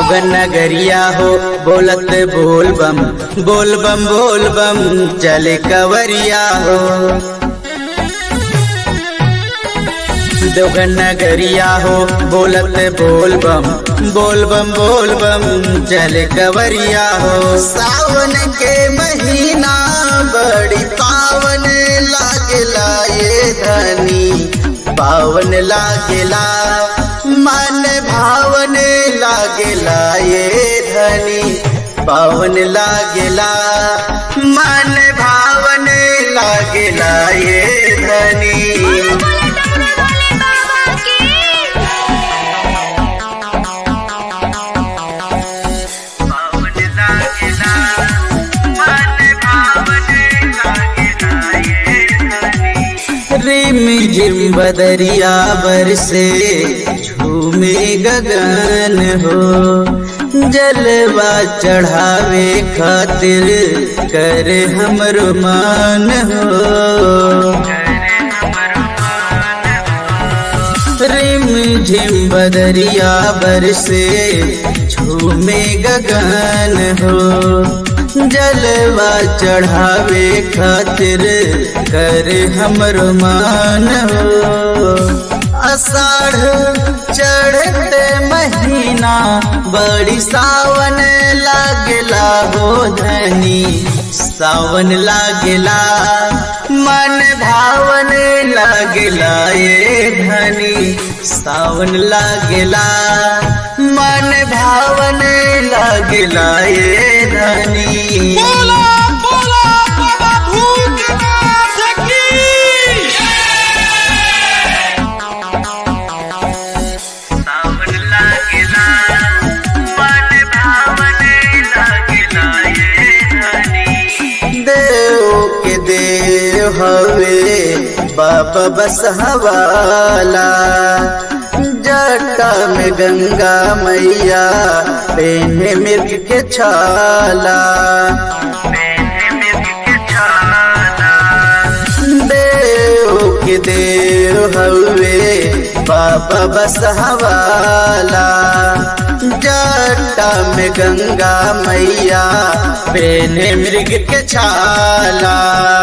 देवगन नगरिया हो बोलत बोल बम बोल बम बोल बम चले कवरिया हो देवगन नगरिया हो बोलत बोल बम बोल बम बोल बम चले कवरिया हो सावन के महीना बड़ी पावन लागला ये धनी पावन लागला मन भावन लागला ये धनी पावन लागला मन भावन लागला ये धनी रिम झिम बदरिया बरसे झूमे गगन हो जलवा चढ़ावे खातिर कर हमरो मान हो रिम झिम बदरिया बरसे झूमे गगन हो जलवा चढ़ावे खातिर कर हमर मान हो अषाढ़ चढ़ते महीना बड़ी सावन लागला हो धनी सावन लागला मन भावन लागला ये धनी सावन लागला मन भावन लागला ये धनी बोला बोला बाबा भूतनाथ की सावन लागला मन भावन लागला ये धनी देव के देव हवे बाबा बस हवाला जटा में गंगा मैया पेने मिर्ग के छाला देव के देव हवे बाबा बस हवाला जटा में गंगा मैया पेने मृग के छाला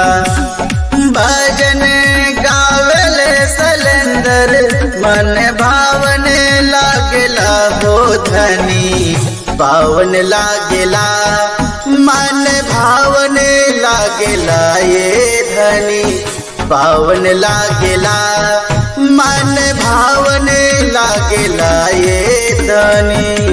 भजन गावल सलेंदर मन भावन लागला हो धनी पावन लागला मन भावन लागला ये धनी पावन लागला मन भावन लागला ये धनी